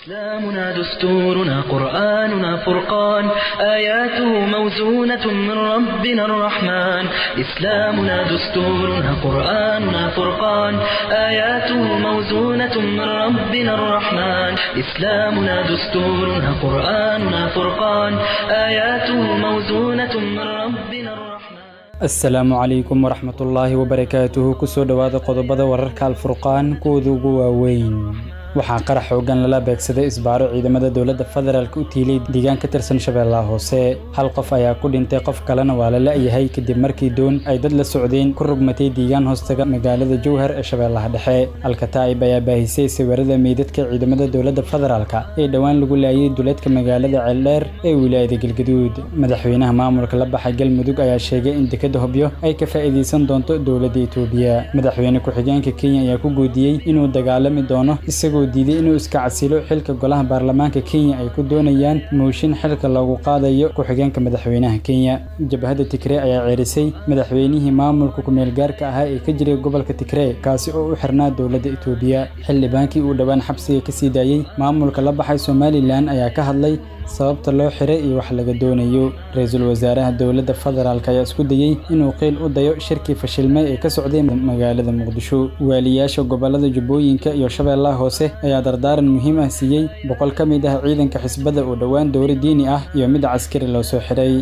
إسلامنا دستورنا قرآننا فرقان آياته موزونة من ربنا الرحمن إسلامنا دستورنا قرآننا فرقان آياته موزونة من ربنا الرحمن إسلامنا دستورنا قرآننا فرقان آياته موزونة من ربنا الرحمن asalaamu calaykum waraxmatullaahi wabarakaatuhu kusoo dhowaada qodobada wararka alfurqaan kuwooda ugu waaweyn waxaa qarax xoogan lala beegsaday isbaaro ciidamada dowladda federaalk u tiilay deegaan ka tirsan shabeellaha hoose hal qof ayaa ku dhintay qof kalena waa la la'yahay kadib markii doon ay dad la socdeen ku rugmatay deegaan hoostaga magaalada jowhar ee shabeellaha dhexe alkataa'ib ayaa baahisay sawirada meydadka ciidamada dowladda federaalk ee dhowaan lagu laayay duleedka magaalada ceeldheer ee wilaayada galgaduud madaxweynaha maamulka la baxay galmudug ayaa sheegay in dekada hobyo ay ka faa'iidaysan doonto dowladda itoobiya madaxweyne ku-xigeenka kenya ayaa ku goodiyey inuu dagaalami doono isagoo diiday inuu iska casilo xilka golaha baarlamaanka kenya ay ku doonayaan mooshin xilka loogu qaadayo ku-xigeenka madaxweynaha kenya jabhadda tigree ayaa ceerisay madaxweynihii maamulka ku-meelgaarka ahaa ee ka jiray gobolka tigree kaasi oo u xirnaa dowladda itoobiya xildhibaankii uu dhowaan xabsiga ka sii daayey maamulka la baxay somalilan ayaa ka hadlay sababta loo xiray iyo wax laga doonayo ra-iisul wasaaraha dowladda federaalk ayaa isku dayey inuu qiil u dayo shirkii fashilmay ee ka socday magaalada muqdisho waaliyaasha gobolada jubbooyinka iyo shabeellaha hoose ayaa dardaaran muhiim ah siiyey boqol ka mid ah ciidanka xisbadda oo dhowaan dowro diini ah iyo mid caskari loo soo xiray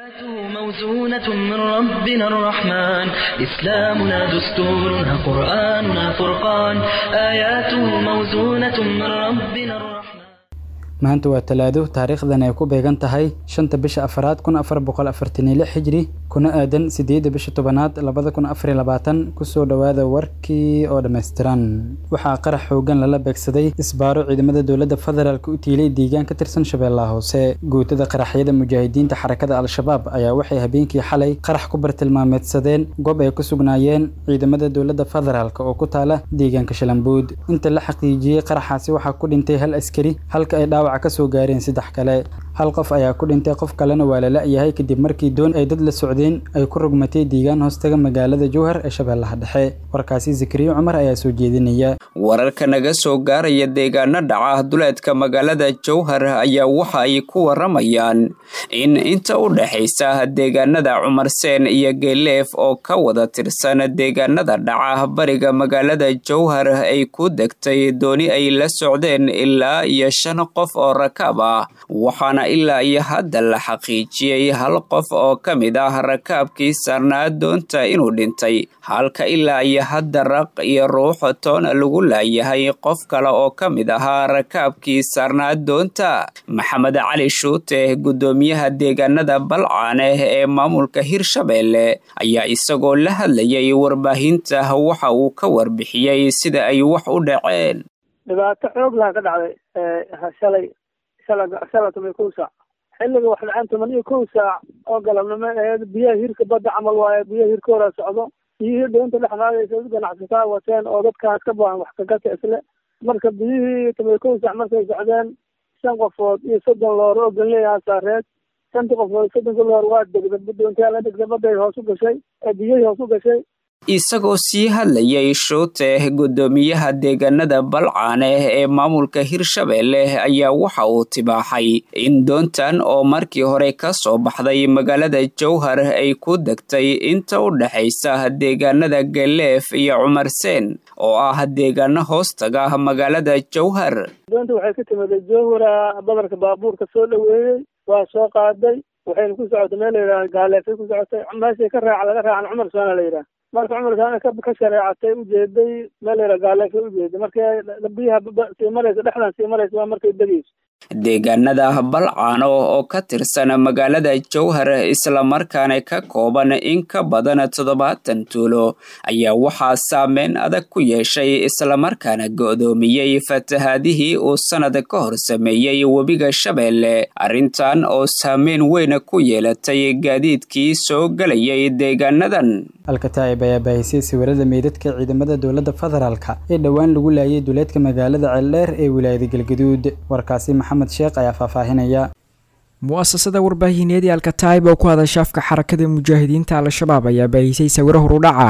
موزونة من ربنا الرحمن إسلامنا دستورنا قرآننا فرقان آياته موزونة من ربنا الرحمن maanta waa talaado taariikhdan ay ku beegan tahay shanta bisha afaraad kun afar boqol afartan iyo lix xijri kuna aadan sideedda bisha tobanaad labada kun afar iyo labaatan kusoo dhowaada warkii oo dhammaystiran waxaa qarax xoogan lala beegsaday isbaaro ciidamada dowladda federaalk u tiilay deegaan ka tirsan shabeellaha hoose guutada qaraxyada mujaahidiinta xarakada al-shabaab ayaa waxay habeenkii xalay qarax ku bartilmaameedsadeen goob ay ku sugnaayeen ciidamada dowladda federaalk oo ku taala deegaanka shalambuud inta la xaqiijiyey qaraxaasi waxaa ku dhintay hal askari halka ay dhaawac kasoo gaareen saddex kale hal qof ayaa ku dhintay qof kalena waa la la'yahay kadib markii doon ay dad la socdeen ay ku rugmatay deegaan hoostaga magaalada jowhar ee shabeellaha dhexe warkaasi zakariya cumar ayaa soo jeedinaya wararka naga soo gaaraya deegaano dhaca duleedka magaalada jowhar ayaa waxa ay ku waramayaan in inta u dhexaysa deegaanada cumarseen iyo geeleef oo ka wada tirsan deegaanada dhaca bariga magaalada jowhar ay ku degtay dooni ay la socdeen ilaa iyo shan qof oo rakaab ah waxaana ilaa iyo hadda la xaqiijiyey hal qof oo ka mid ah rakaabkii saarnaa doonta inuu dhintay halka ilaa iyo hadda raq iyo ruux toona lagu laayahay qof kale oo ka mid ahaa rakaabkii saarnaa doonta maxamed cali shuute guddoomiyaha deegaanada balcaaneh ee maamulka hirshabeelle ayaa isagoo la hadlayay warbaahinta waxa uu ka warbixiyey sida ay wax u dhaceen dhibaato xoog laha ka dhacday shalay shala shala toban iyo kow saac xilliga wax dhaceen toban iyo kow saac oo galabnimo aheed biyaha hirka badda camal waaye biyaha hirka horaa socdo biyihii doonta dhex maadaysa ganacsataa wateen oo dadkaas ka baahan wax kagata isle marka biyihii toban iyo kow saac markay socdeen shan qofood iyo soddon loor oo ganleeyaha saareed shantii qofood soddonka loor waa degda doontaa la degda badday hoos u gashay biyihii hoos u gashay isagoo sii hadlayay shuute guddoomiyaha deegaanada balcaaneh ee maamulka hirshabeelle ayaa waxa uu tibaaxay in doontan oo markii hore ka soo baxday magaalada jowhar ay ku degtay inta u dhexaysa deegaanada galeef iyo cumarseen oo ah deegaano hoostaga magaalada jowhar doonta waxay ka timiday jowhara badarka baabuurka soo dhoweeyey waa soo qaaday waxayna ku socotay meel layidhaha gaaleefay ku socotay meeshay ka raaca laga raacan cumar soona la yidhaha marka cumarkaana ka shareecatay ujeeday meel layidhaha gaaleefay ujeeday markay biyaha sii maraysa dhexdan sii maraysa waa markay degayso deegaanada balcaano oo ka tirsan magaalada jowhar islamarkaana ka kooban in ka badan toddobaatan tuulo ayaa waxaa saameyn adag ku yeeshay islamarkaana go'doomiyey fatahaadihii uu sannad ka hor sameeyey webiga shabeelle arrintan oo saameyn weyn ku yeelatay gaadiidkii soo gelayay deegaanadan alkataa'ib ayaa baahisay sawirada meydadka ciidamada dowladda federaalk ee dhowaan lagu laayay duleedka magaalada ceeldheer ee wilaayada galgaduud warkaasi maxamed sheekh ayaa faahfaahinaya mu'asasada warbaahineed ee alkataib oo ku hadasha afka xarakada mujaahidiinta al-shabaab ayaa baahisay sawiro horudhac ah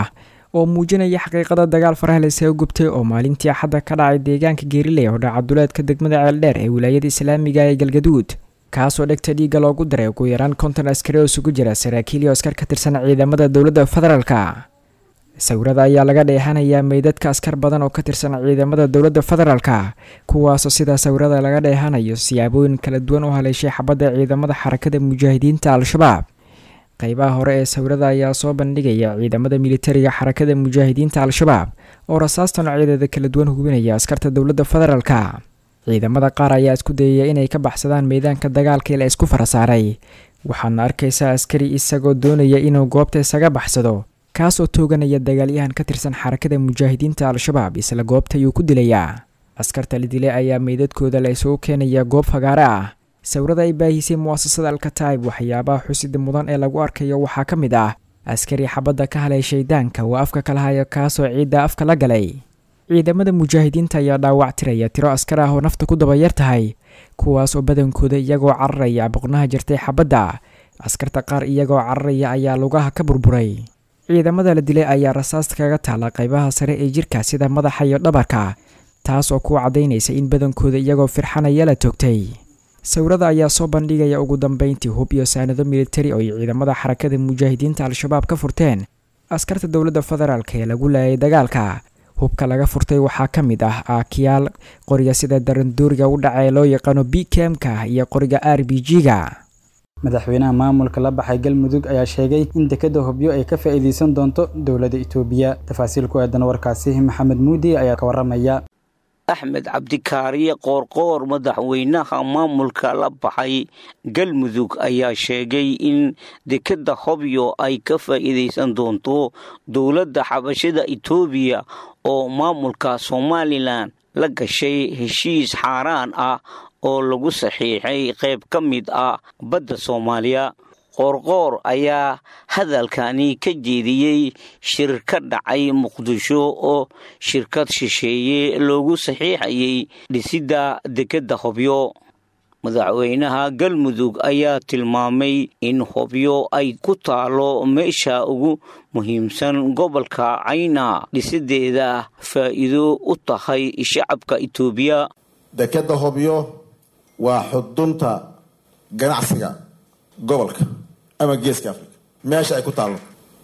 oo muujinaya xaqiiqada dagaal faraha laysaga gubtay oo maalintii axadda ka dhacay deegaanka geeriley oo dhaca duleedka degmada ceeldheer ee wilaayada islaamiga ee galgaduud kaasoo dhegta dhiigga loogu daray ugu yaraan konton askari oo isugu jira saraakiil iyo askar ka tirsan ciidamada dowladda federaalka sawirada ayaa laga dheehanayaa meydadka askar badan oo ka tirsan ciidamada dowladda federaalka kuwaasoo sidaa sawirada laga dheehanayo siyaabooyin kala duwan u haleeshay xabadda ciidamada xarakada mujaahidiinta al-shabaab qeybaha hore ee sawirada ayaa soo bandhigaya ciidamada militariga xarakada mujaahidiinta al-shabaab oo rasaasta noocyadeeda kala duwan hubinaya askarta dowladda federaalka ciidamada qaar ayaa isku dayaya inay ka baxsadaan meedaanka dagaalkii la isku farasaaray waxaadna arkaysaa askari isagoo doonaya inuu goobta isaga baxsado kaasoo tooganaya dagaalyahan ka tirsan xarakada mujaahidiinta al-shabaab isla goobta ayuu ku dilayaa askarta la dilay ayaa meydadkooda la isugu keenaya goob fagaare ah sawirada ay baahisay mu'asasada alkataib waxyaabaha xusida mudan ee lagu arkayo waxaa ka mid ah askari xabadda ka halay shaydaanka waa afka kala haya kaasoo ciidda afka la galay ciidamada mujaahidiinta ayaa dhaawac tiraya tiro askar ah oo nafta ku dabayar tahay kuwaas oo badankooda iyagoo cararaya boqnaha jirtay xabadda askarta qaar iyagoo cararaya ayaa lugaha ka burburay ciidamada la dilay ayaa rasaasta kaga taala qaybaha sare ee jirka sida madaxa iyo dhabarka taas oo ku caddaynaysa in badankooda iyagoo firxanaya la toogtay sawirada ayaa soo bandhigaya ugu dambeyntii hub iyo saanado militari oo ay ciidamada xarakada mujaahidiinta al-shabaab ka furteen askarta dowladda federaalk ee lagu laayay dagaalka hubka laga furtay waxaa ka mid ah aakiyaal qoriga sida darandooriga u dhaca ee loo yaqaano b kemka iyo qoriga r b g-ga madaxweynaha maamulka la baxay galmudug ayaa sheegay in dekeda hobyo ay ka faa'iidaysan doonto dowladda itoobiya tafaasiil ku aadan warkaasi maxamed muudi ayaa ka waramaya axmed cabdikaariye qoorqoor madaxweynaha maamulka la baxay galmudug ayaa sheegay in dekeda hobyo ay ka faa'iidaysan doonto dowladda xabashada itoobiya oo maamulka somalilan la gashay heshiis xaaraan ah oo lagu saxiixay qayb ka mid ah badda soomaaliya qoorqoor ayaa hadalkani ka jeediyey shir ka dhacay muqdisho oo shirkad shisheeye loogu saxiixayay dhisidda dekedda hobyo madaxweynaha galmudug ayaa tilmaamay in hobyo ay ku taalo meesha ugu muhiimsan gobolka cayna dhisideeda faa'iido u tahay shacabka itoobiya dekedda hobyo waa xudunta ganacsiga gobolka ama geeska africa meesha ay ku taallo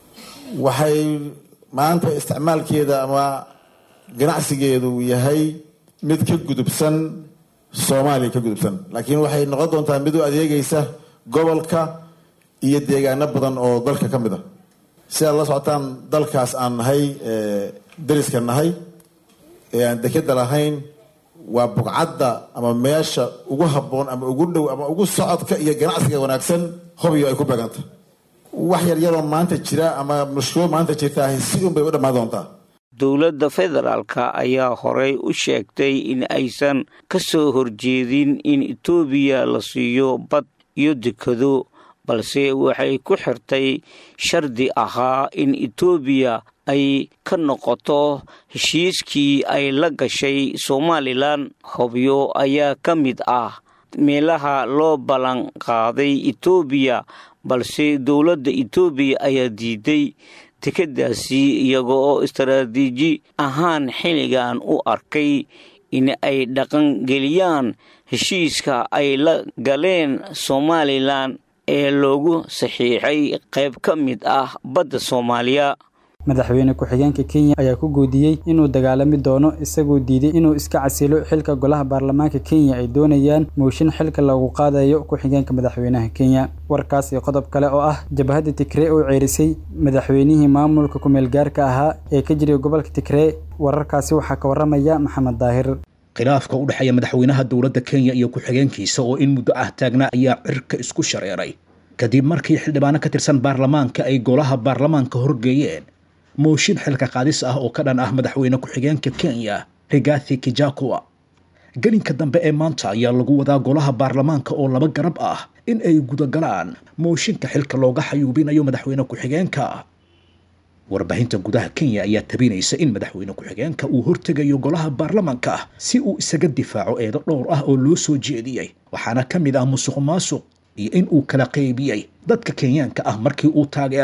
waxay maanta isticmaalkeeda ama ganacsigeedu yahay mid ka gudubsan soomaaliya ka gudubsan laakiin waxay noqon doontaa mid u adeegaysa gobolka iyo deegaano badan oo dalka ka mid a si aad la socotaan dalkaas aan nahay dariska nahay ee aan dekeda lahayn waa bugcadda ama meesha ugu habboon ama ugu dhow ama ugu socodka iyo ganacsiga wanaagsan hobyo ay ku beeganta wax yaryaroo maanta jira ama mushkilo maanta jirtaa si un bay u dhammaan doontaa dowladda federaalka ayaa horey u sheegtay in aysan ka soo horjeedin in etoobiya la siiyo bad iyo dekado balse waxay ku xirtay shardi ahaa in etoobiya ay ka noqoto heshiiskii ay la gashay somalilan hobyo ayaa ka mid ah meelaha loo ballan qaaday etoobiya balse dowladda etoobiya ayaa diiday dekeddaasi iyaga oo istaraatiiji ahaan xilligan u arkay in ay dhaqangeliyaan heshiiska ay la galeen somalilan ee loogu saxiixay qayb ka mid ah badda soomaaliya madaxweyne ku-xigeenka kenya ayaa ku goodiyey inuu dagaalami doono isagoo diiday inuu iska casilo xilka golaha baarlamaanka kenya ay doonayaan mooshin xilka lagu qaadayo ku-xigeenka madaxweynaha kenya warkaas iyo qodob kale oo ah jabhadda tigree oo ceerisay madaxweynihii maamulka kumeel gaarka ahaa ee ka jiray gobolka tigree wararkaasi waxaa ka waramaya maxamed daahir khilaafka u dhexeeya madaxweynaha dowladda kenya iyo ku-xigeenkiisa oo in muddo ah taagnaa ayaa cirka isku shareeray kadib markii xildhibaano ka tirsan baarlamaanka ay golaha baarlamaanka horgeeyeen mooshin xilka qaadis ah oo ka dhan ah madaxweyne ku-xigeenka kenya rigathi kijakua gelinka dambe ee maanta ayaa lagu wadaa golaha baarlamaanka oo laba garab ah in ay gudagalaan mooshinka xilka looga xayuubinayo madaxweyne ku-xigeenka warbaahinta gudaha kenya ayaa tabinaysa in madaxweyne ku-xigeenka uu hortegayo golaha baarlamaanka si uu isaga difaaco eedo dhowr ah oo loo soo jeediyey waxaana ka mid ah musuq maasuq iyo in uu kala qaybiyey dadka kenyaanka ah markii uu taageeray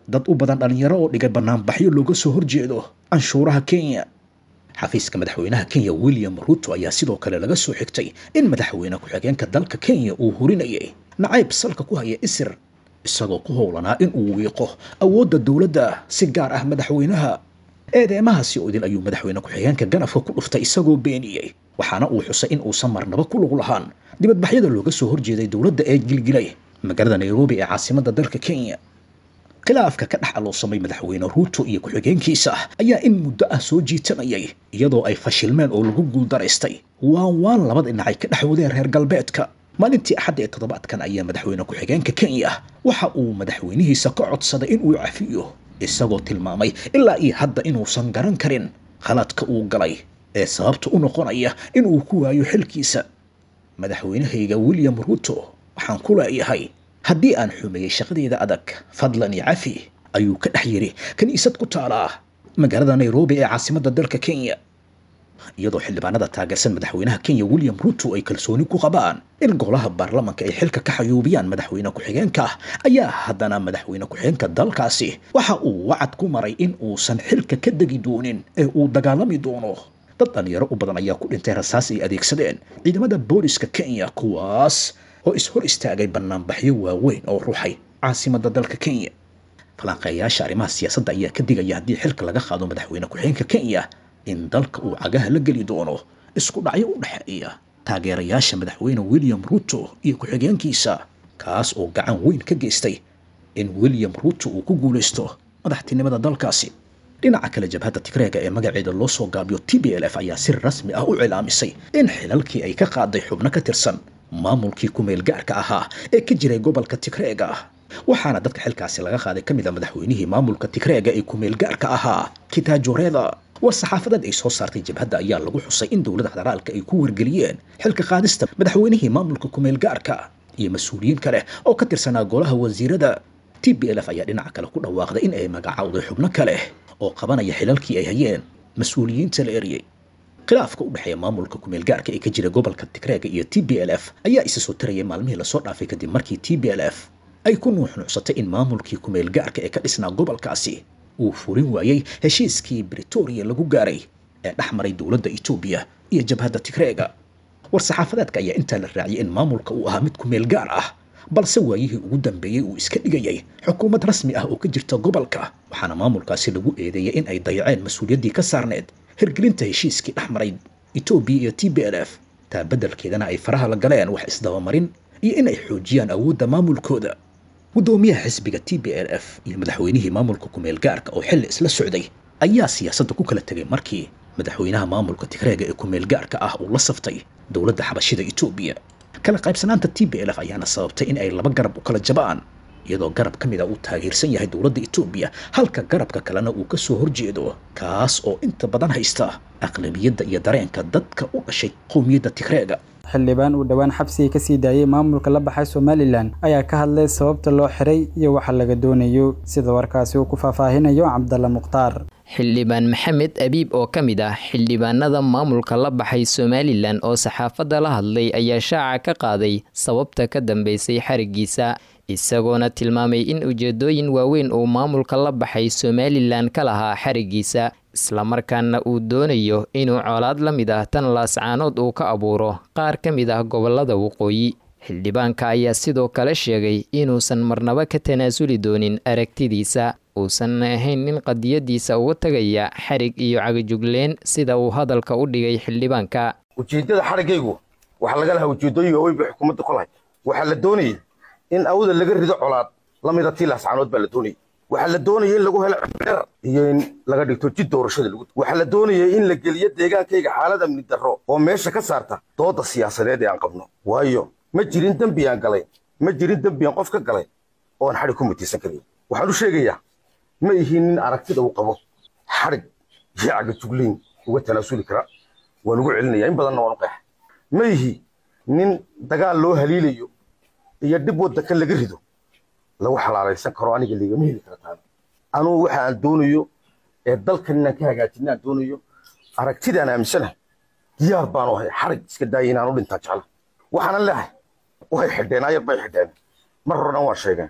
dad u badan dhallinyaro oo dhigay banaanbaxyo looga soo horjeedo canshuuraha kenya xafiiska madaxweynaha kenya william ruto ayaa sidoo kale laga soo xigtay in madaxweyne ku-xigeenka dalka kenya uu hurinayay nacayb salka ku haya isir isagoo ku howlanaa in uu wiiqo awoodda dowladda si gaar ah madaxweynaha eedeemahaasi oo idil ayuu madaxweyne ku-xigeenka ganafka ku dhuftay isagoo beeniyey waxaana uu xusay in uusan marnaba ku lug lahaan dibadbaxyada looga soo horjeeday dowladda ee gilgilay magaalada nairobi ee caasimadda dalka kenya khilaafka ka dhex aloosamay madaxweyne ruuto iyo ku-xigeenkiisa ayaa in muddo ah soo jiitamayay iyadoo ay fashilmeen oo lagu guuldaraystay waan waan labada dhinacay ka dhex wadeen reer galbeedka maalintii axadda ee toddobaadkan ayaa madaxweyne ku-xigeenka kenya waxa uu madaxweynihiisa ka codsaday in uu cafiyo isagoo tilmaamay ilaa iyo hadda inuusan garan karin khaladka uu galay ee sababta u noqonaya inuu ku waayo xilkiisa madaxweynahayga william ruto waxaan ku leeyahay haddii aan xumeeyey shaqadeeda adag fadlan iyo cafi ayuu ka dhex yidhi kiniisad ku taalaa magaalada nairobi ee caasimadda dalka kenya iyadoo xildhibaanada taageersan madaxweynaha kenya william ruto ay kalsooni ku qabaan in golaha baarlamanka ay xilka ka xayuubiyaan madaxweyne ku-xigeenka ayaa haddana madaxweyne ku-xigeenka dalkaasi waxa uu wacad ku maray in uusan xilka ka degi doonin ee uu dagaalami doono dad dhalinyaro u badan ayaa ku dhintay rasaas ay adeegsadeen ciidamada booliska kenya kuwaas oo is-hor istaagay banaanbaxyo waaweyn oo ruuxay caasimadda dalka kenya falanqeeyaasha arrimaha siyaasadda ayaa ka digaya haddii xilka laga qaado madaxweyne ku-xigeenka kenya in dalka uu cagaha la geli doono isku dhacyo u dhexeeya taageerayaasha madaxweyne william ruto iyo ku-xigeenkiisa kaas oo gacan weyn ka geystay in william ruto uu ku guulaysto madaxtinimada dalkaasi dhinaca kale jabhadda tigreega ee magaceeda loo soo gaabiyo t b l f ayaa si rasmi ah u cilaamisay in xilalkii ay ka qaaday xubno ka tirsan maamulkii ku-meel gaarka ahaa ee ka jiray gobolka tigreega waxaana dadka xilkaasi laga qaaday ka mid a madaxweynihii maamulka tigreega ee ku-meel gaarka ahaa kitaajoreeda war saxaafadeed ay soo saartay jabhadda ayaa lagu xusay in dowladda federaalka ay ku wargeliyeen xilka qaadista madaxweynihii maamulka ku-meel gaarka iyo mas-uuliyiin kale oo ka tirsanaa golaha wasiirada t b l f ayaa dhinaca kale ku dhawaaqday in ay magacowday xubno kale oo qabanaya xilalkii ay hayeen mas-uuliyiinta la eriyey khilaafka u dhexeeya maamulka ku-meel gaarka ee ka jira gobolka tigreega iyo t b l f ayaa isa soo tarayay maalmihii lasoo dhaafay kadib markii t b l f ay ku nuuxnuucsatay in maamulkii ku-meel gaarka ee ka dhisnaa gobolkaasi uu furin waayey heshiiskii britoria lagu gaaray ee dhex maray dowladda etoobiya iyo jabhadda tigreega war-saxaafadeedka ayaa intaa la raaciyay in maamulka uu ahaa mid ku-meel gaar ah balse waayihii ugu dambeeyey uu iska dhigayay xukuumad rasmi ah oo ka jirta gobolka waxaana maamulkaasi lagu eedeeyay in ay dayaceen mas-uuliyaddii ka saarneed hirgelinta heshiiskii dhex maray etoobiya iyo t b l f taa beddelkeedana ay faraha la galeen wax isdabamarin iyo in ay xoojiyaan awoodda maamulkooda guddoomiyaha xisbiga t b l f iyo madaxweynihii maamulka ku-meel gaarka oo xilli isla socday ayaa siyaasadda ku kala tegay markii madaxweynaha maamulka tigreega ee ku-meel gaarka ah uu la saftay dowladda xabashida etoobiya kala qaybsanaanta t b l f ayaana sababtay in ay laba garab u kala jabaan iyadoo garab ka mid a uu taageersan yahay dowladda etoobiya halka garabka kalena uu ka soo horjeedo kaas oo inta badan haysta aqlabiyadda iyo dareenka dadka u dhashay qowmiyadda tigreega xildhibaan uu dhowaan xabsiga ka sii daayey maamulka la baxay somalilan ayaa ka hadlay sababta loo xiray iyo waxa laga doonayo sida warkaasi uu ku faahfaahinayo cabdalla mukhtaar xildhibaan maxamed abiib oo ka mid ah xildhibaanada maamulka la baxay somalilan oo saxaafadda la hadlay ayaa shaaca ka qaaday sababta ka dambeysay xarigiisa isagoona tilmaamay in ujeedooyin waaweyn uu maamulka la baxay somalilan ka lahaa xarigiisa islamarkaana uu doonayo inuu colaad la mid ah tan laascaanood uu ka abuuro qaar ka mid ah gobolada waqooyi xildhibaanka ayaa sidoo kale sheegay inuusan marnaba ka tanaasuli doonin aragtidiisa uusan ahayn nin qadiyadiisa uga tegaya xarig iyo cagajugleen sida uu hadalka u dhigay xildhibaanka ujeeddada xariggaygu waxaa laga lahaa ujeeddooyin waaweyn bay xukuumadda ku lahayd waxaa la doonayay in awda laga rido colaad la mida tii laascaanood baa la doonayay waxaa la doonayay in lagu helo cibdheer iyo in laga dhigto jid doorashada lagu waxaa la doonayay in la geliyo deegaankayga xaalad amni darro oo meesha ka saarta doodda siyaasadeed ee aan qabno waayo ma jirin dembi aan galay ma jirin dembi aan qof ka galay oo aan xadhig ku mutiisan karin waxaan u sheegayaa ma ihiin nin aragtida uu qabo xadhig iyo cagajugleyn uga tanaasuli kara waan ugu celinaya in badanna waan u qeexa ma ihi nin dagaal loo haliilayo iyo dhib waddanka laga rido lagu xalaalaysan karo aniga ligama heli kara taana anugu waxa aan doonayo ee dalkan inaan ka hagaajina aan doonayo aragtidaan aaminsanahay diyaar baanu ahay xarig iska daaya inaan u dhintaa jecla waxaanan leehay way xidheen ayar bay xidheen mar horena waan sheegeen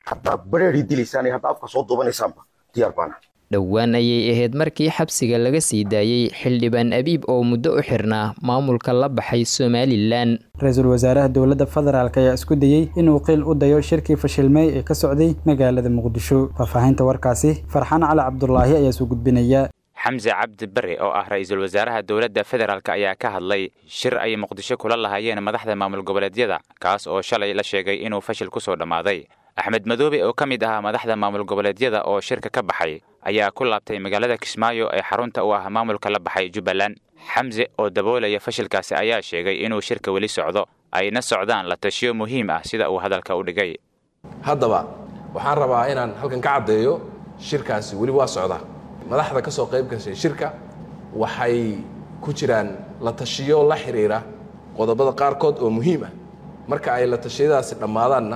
haddaa bareerii dilaysaan iyo haddaa afka soo duubanaysaanba diyaar baana dhowaan ayay ahayd markii xabsiga laga sii daayey xildhibaan abiib oo muddo u xirnaa maamulka la baxay somalilan ra-iisul wasaaraha dowladda federaalk ayaa isku dayey inuu qiil u dayo shirkii fashilmey ee ka socday magaalada muqdisho faahfaahinta warkaasi farxaan cali cabdulaahi ayaa soo gudbinaya xamse cabdi bare oo ah ra-iisul wasaaraha dowladda federaalk ayaa ka hadlay shir ay muqdisho kula lahaayeen madaxda maamul goboleedyada kaas oo shalay la sheegay inuu fashil ku soo dhammaaday axmed madoobe oo ka mid ahaa madaxda maamul goboleedyada oo shirka ka baxay ayaa ku laabtay magaalada kismaayo ee xarunta u ah maamulka la baxay jubbaland xamse oo daboolaya fashilkaasi ayaa sheegay inuu shirka weli socdo ayna socdaan la tashiyo muhiim ah sida uu hadalka u dhigay haddaba waxaan rabaa inaan halkan ka caddeeyo shirkaasi weli waa socdaa madaxda ka soo qayb gashay shirka waxay ku jiraan la tashiyo la xidhiira qodobada qaarkood oo muhiim ah marka ay la tashiyadaasi dhammaadaanna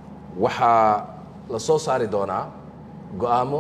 waxaa la soo saari doonaa go'aamo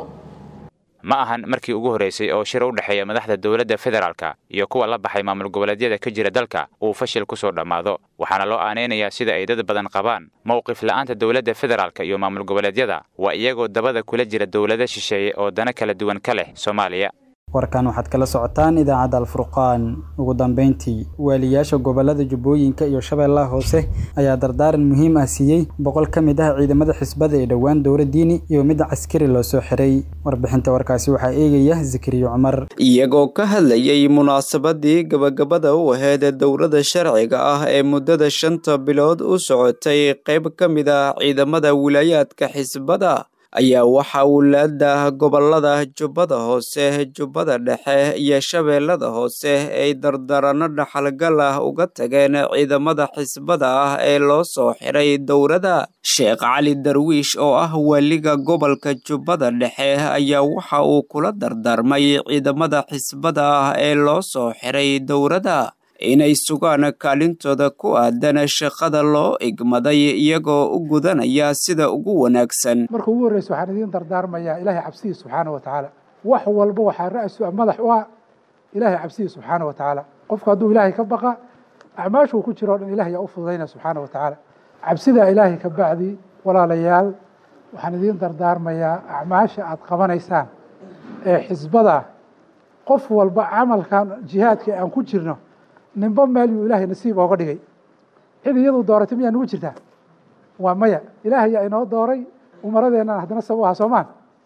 ma ahan markii ugu horraysay oo shir u dhexeeya madaxda dowladda federaalka iyo kuwa la baxay maamul goboleedyada ka jira dalka uu fashil ku soo dhammaado waxaana loo aanaynayaa sida ay dad badan qabaan mowqif la'aanta dowladda federaalka iyo maamul goboleedyada waa iyagoo dabada kula jira dowlado shisheeye oo dana kala duwan ka leh soomaaliya warkan waxaad kala socotaan idaacadda alfurqaan ugu dambeyntii waaliyaasha gobolada jubbooyinka iyo shabeellaha hoose ayaa dardaaran muhiim ah siiyey boqol ka mid ah ciidamada xisbada ee dhowaan dowla diini iyo mid caskari loo soo xiray warbixinta warkaasi waxaa eegaya zakariya cumar iyagoo ka hadlayay munaasabadii gabagabada u aheyd dowladda sharciga ah ee muddada shanta bilood u socotay qayb ka mid ah ciidamada wilaayaadka xisbada ayaa waxaa wulaada gobolada jubbada hoose jubbada dhexe iyo shabeellada hoose ay dardarano dhaxalgal ah uga tageen ciidamada xisbada ah ee loo soo xiray dowladda sheekh cali darwiish oo ah waaliga gobolka jubbada dhexe ayaa waxa uu kula dardaarmay ciidamada xisbada ah ee loo soo xiray dowladda inay sugaan kaalintooda ku aadan shaqada loo igmaday iyagoo u gudanaya sida ugu wanaagsan marka ugu horreysa waxaan idiin dardaarmayaa ilaahay cabsihi subxaana wa tacaala wax walba waxaa ra-su ah madax u ah ilaahay cabsihi subxaana wa tacaala qofku hadduu ilaahay ka baqa acmaashuu ku jiro o dhan ilahay yaa u fududayna subxaana wa tacaala cabsidaa ilaahay ka bacdi walaalayaal waxaan idiin dardaarmayaa acmaasha aad qabanaysaan ee xisbada qof walba camalkan jihaadka aan ku jirno ninba meel yuu ilaahay nasiib ooga dhigay cid iyadu dooratay miyaa nugu jirtaa waa maya ilaahay yaa inoo dooray umaradeennan haddana sab u ahaa soomaan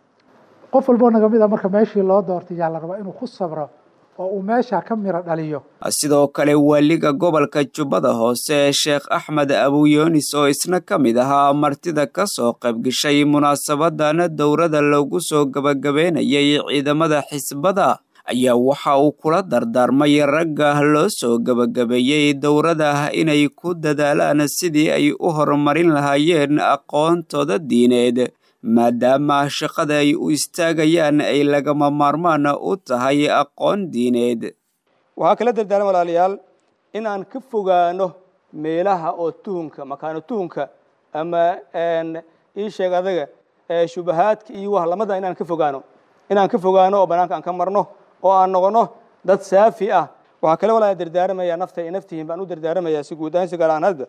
qof walboo naga mid a marka meeshii loo doortay yaa la rabaa inuu ku sabro oo uu meesha ka miro dhaliyo sidoo kale waaliga gobolka jubbada hoose sheekh axmed abuyoonis oo isna ka mid ahaa martida ka soo qaybgashay munaasabadan dowladda loogu soo gabagabeynayay ciidamada xisbada ayaa waxa uu kula dardaarmay ragga loo soo gabagabeeyey dowladda inay ku dadaalaan sidii ay u horumarin lahaayeen aqoontooda diineed maadaama shaqada ay u istaagayaan ay lagama maarmaan u tahay aqoon diineed waxaa kala dardaaran walaalayaal in aan ka fogaano meelaha oo tuhunka makaano tuhunka ama ii sheeg adaga shubahaadka iyo wahlamada inaan ka fogaano inaan ka fogaano oo banaanka aan ka marno oo aan noqono dad saafi ah waxaa kale walaa dardaaramayaa nafta iyo naftihiin baan u dardaaramayaa si guud ahaan si gaar ahaan hadda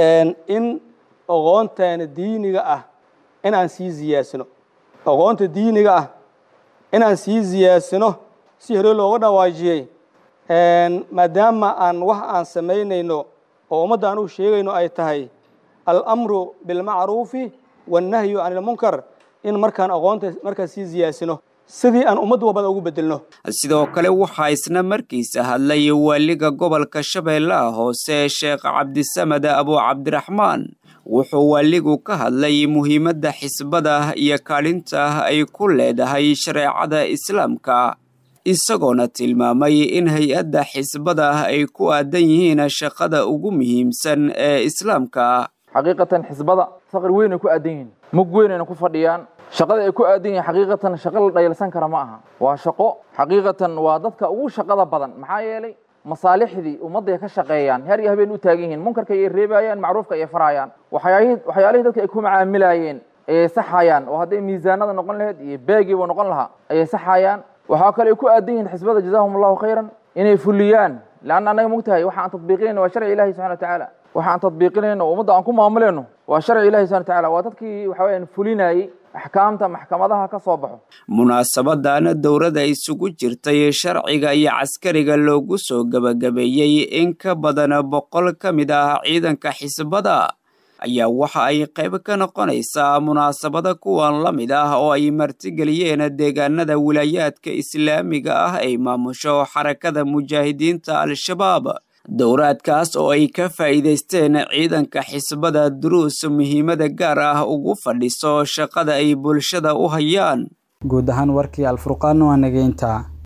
in aqoonteena diiniga ah in aan sii ziyaadsano aqoonta diiniga ah in aan sii ziyaadsano si hore looga dhawaajiyey maadaama aan wax aan samaynayno oo ummadda aan u sheegayno ay tahay alamru bilmacruufi wannahyu can ilmunkar in markaan aqoonta markaan sii ziyaadsano sidii aan ummad walbada ugu bedelno sidoo kale waxaa isna markiisa hadlay waaliga gobolka shabeellaha hoose sheekh cabdisamed abu cabdiraxmaan wuxuu waaligu ka hadlay muhiimadda xisbada iyo kaalinta ay ku leedahay shareecada islaamka isagoona tilmaamay in hay-adda xisbada ay ku aadan yihiin shaqada ugu muhiimsan ee islaamka xaqiiqatan xisbada faqri weyn ay ku aadan yihiin mug weynayna ku fadhiyaan shaqada ay ku aadan yihiin xaqiiqatan shaqo la dhayalsan kara ma aha waa shaqo xaqiiqatan waa dadka ugu shaqada badan maxaa yeelay masaalixdii ummadday ka shaqeeyaan heer iyo habeen u taagan yihiin munkarka ayay reebayaan macruufka ayay farayaan waxyaalihii dadka ay ku macaamilayeen ayay saxayaan oo hadday miisaanada noqon lahayd iyo beegiiba noqon lahaa ayay saxayaan waxaa kale ay ku aadan yihiin xisbada jazahum allahu khayran inay fuliyaan leanna annaga mogtahay waxa aan tatbiiqinayna waa sharci ilahi subxana watacaala waxaan tadbiiqinayno oo ummadda aan ku maamulayno waa sharci ilahi subana watacaala waa dadkii waxa weyaan fulinayey axkaamta maxkamadaha ka soo baxo munaasabadana dowladda isugu jirtay sharciga iyo caskariga loogu soo gebagabeeyey in ka badan boqol ka mid ah ciidanka xisbada ayaa waxa ay qayb ka noqonaysaa munaasabada kuwan la mid ah oo ay martigeliyeen deegaanada wilaayaadka islaamiga ah ay maamusho xarakada mujaahidiinta al-shabaab dowraadkaas oo ay ka faa'iidaysteen ciidanka xisbada duruus muhiimada gaar ah ugu fadhiso shaqada ay bulshada u hayaan guud ahaan warkii alfurqaan waa nageynta